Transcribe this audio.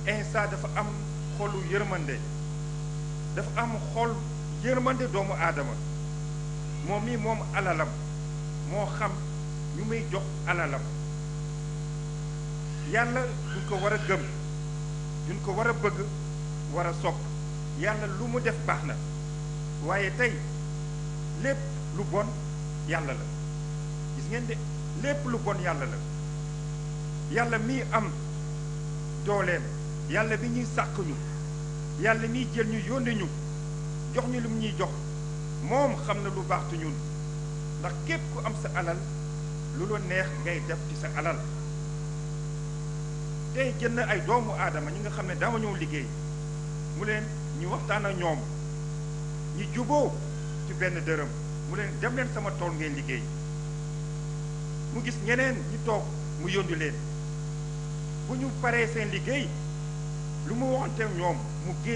Insa dafa am xolu yërmande dafa am xol yërmande doomu aadama moom mii moom alalam moo xam ñu muy jox alalam yàlla duñ ko war a gëm duñ ko war a bëgg war a sopp yàlla lu mu def baax na waaye tey lépp lu bon yàlla la gis ngeen de lépp lu bon yàlla la yàlla mii am dooleem yàlla bi ñuy sàq ñu yàlla miy jël ñu yónni ñu jox ñu lu mu ñuy jox moom xam na lu baax tu ñun ndax képp ku am sa alal lu la neex ngay def ci sa alal tey jënd ay doomu aadama ñi nga xam ne dama ñëw liggéey mu leen ñu waxtaan ak ñoom ñu juboo ci benn dërëm mu leen dem leen sama tool ngeen liggéey mu gis ñeneen ñi toog mu yónni leen bu ñu paree seen liggéey lu mu waxante ñoom mu génn